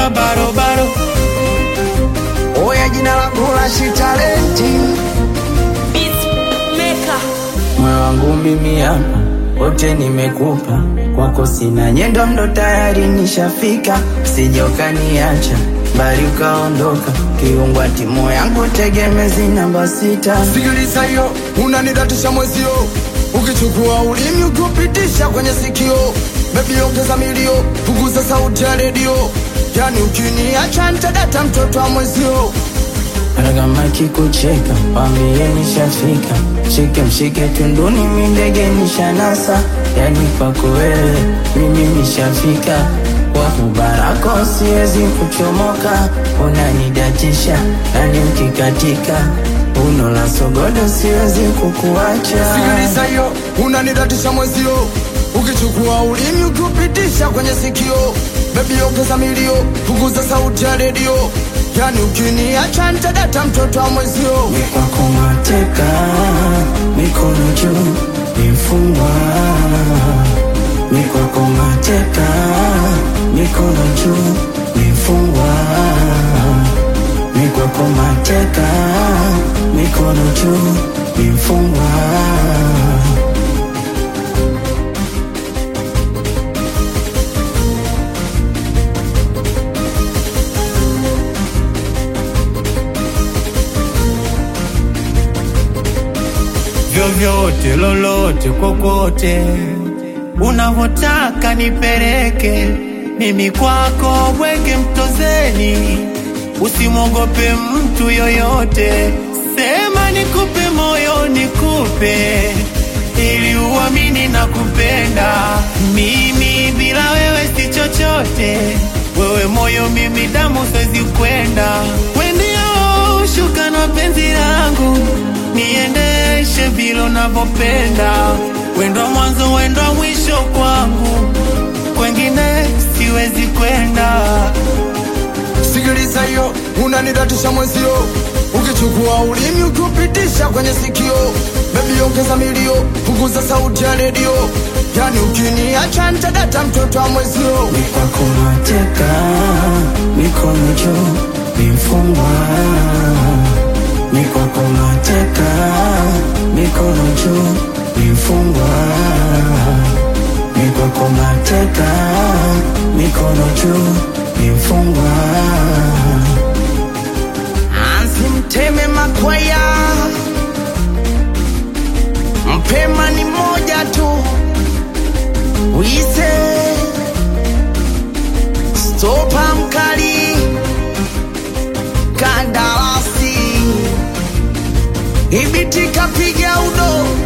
kama barobaro. Oya, jina langu la shitalenti, Beatmaker. moyo wangu mimi hapa wote nimekupa, kwako sina nyendo, ndo tayari nishafika, sije ukaniacha bali ukaondoka, kiungwa timu yangu tegemezi namba sita. Sikiliza hiyo, unanidatisha mwezio, ukichukua ulimi ukiupitisha kwenye sikio, bebi ongeza milio, punguza sauti ya redio, yani ukiniacha nitadata mtoto wa mwezio. Hata kama kikucheka wambie nishafika, shike mshike tunduni, mi ndege nishanasa, yani kwako wewe mimi nishafika, kwa ubarako siwezi kuchomoka, unanidatisha nani ukikatika, uno la sogodo siwezi kukuacha. Sikiliza hiyo, unanidatisha mwezio, ukichukua ulimi ukiupitisha kwenye sikio, bebi ongeza milio, punguza sauti ya redio, yani ukiniacha nitadata mtoto wa mwezio. kwako mateka, mikono juu, mifungwa. Mi kwako mateka, mikono juu, mifungwa. Mi kwako mateka, mikono juu, mifungwa. vyovyote lolote kokote unavotaka nipeleke mimi kwako bwege mtozeni usimwogope mtu yoyote sema nikupe moyo nikupe ili uamini na kupenda mimi bila wewe si chochote wewe moyo mimi damu siwezi kwenda wendio shuka na penzi langu niendeshe vile unavyopenda wendo mwanzo wendo mwisho kwangu kwengine siwezi kwenda Sikiliza hiyo, unanidatisha mwezio, ukichukua ulimi ukiupitisha kwenye sikio, bebi ongeza milio, punguza sauti ya redio, yani ukiniacha nitadata mtoto wa mwezio. Mi kwako mateka, mikono juu, mifungwa. Mi kwako mateka, mikono juu, mifungwa. Mi kwako mateka, mikono juu, mifungwa. Mteme makwaya, mpema ni moja tu, wise stopa mkali, kandarasi ibiti kapiga udo